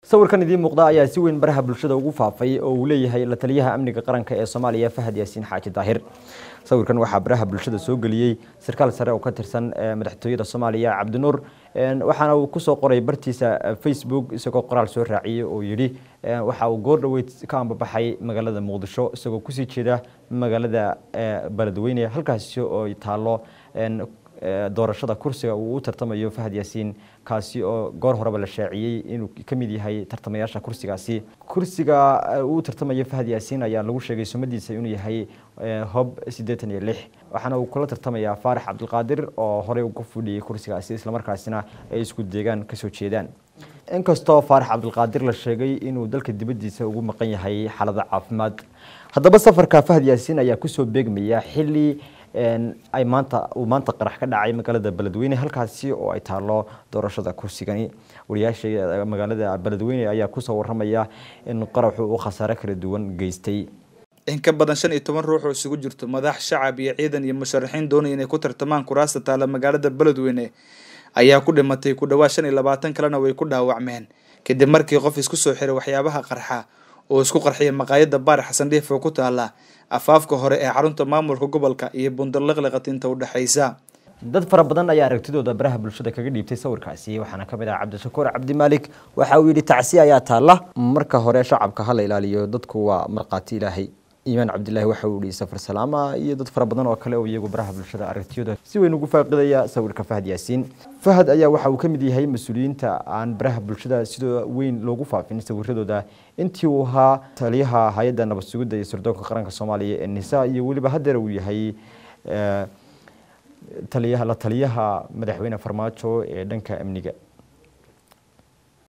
sawirkan idiin muuqda ayaa si weyn baraha bulshada ugu faafay oo uu leeyahay la taliyaha amniga qaranka ee soomaaliya fahad yaasiin xaaji daahir sawirkan waxaa baraha bulshada soo geliyey sarkaal sare oo ka tirsan madaxtooyada soomaaliya cabdinuur waxaana uu kusoo qoray bartiisa facebook isagoo qoraal soo raaciyey oo yidhi waxa uu goor dhoweyd ka ambabaxay magaalada muqdisho isagoo kusii jeeda magaalada beledweyne halkaasi oo taalo doorashada kursiga uu u tartamayo fahad yaasiin kaasi oo goor horeba la shaaciyey inuu ka mid yahay tartamayaasha kursigaasi kursiga uu tartamayo fahad yaasiin ayaa lagu sheegay sumadiisa inuu yahay hob siddeetan iyo lix waxaana uu kula tartamayaa faarax cabdilqaadir oo horey uga fudhiyey kursigaasi islamarkaasina ay isku deegaan kasoo jeedaan inkastoo faarax cabdilqaadir la sheegay inuu dalka dibaddiisa ugu maqan yahay xaalada caafimaad haddaba safarka fahad yaasiin ayaa kusoo beegmaya xilli ay maanta uu maanta qarax ka dhacay magaalada beledweyne halkaasi oo ay taalo doorashada kursigani wariyaasha magaalada beledweyne ayaa kusoo waramaya in qaraxu uu khasaare kala duwan geystay in ka badan shan iyo toban ruux oo isugu jirto madax shacab iyo ciidan iyo musharaxiin doonaya inay ku tartamaan kuraasta taala magaalada beledweyne ayaa ku dhimatay ku dhawaad shan iyo labaatan kalena way ku dhaawacmeen kadib markii qof isku soo xiray waxyaabaha qarxa oo isku qarxiya maqaayada baar xasan dhiif oo ku taala afaafka hore ee xarunta maamulka gobolka iyo bundarliqliqatinta udhexaysa dad fara badan ayaa aragtidooda baraha bulshada kaga dhiibtay sawirkaasi waxaana ka mid ah cabdishakuur cabdimaalik waxa uu yidhi tacsi ayaa taalla marka hore shacabka hala ilaaliyo dadku waa markhaati ilaahay iimaan cabdilaahi waxa uu yihi safar salaama iyo dad fara badan oo kale oo iyagu baraha bulshada aragtiyooda si weyn ugu faaqidaya sawirka fahad yaasiin fahad ayaa waxa uu ka mid yahay mas-uuliyiinta aan baraha bulshada sidoo weyn loogu faafin sawiradooda intii uu ahaa taliyaha hay-adda nabad sugidda iyo sirdoonka qaranka soomaaliya ee nisa iyo weliba haddeer uu yahay taliyaha la taliyaha madaxweyne farmaajo ee dhanka amniga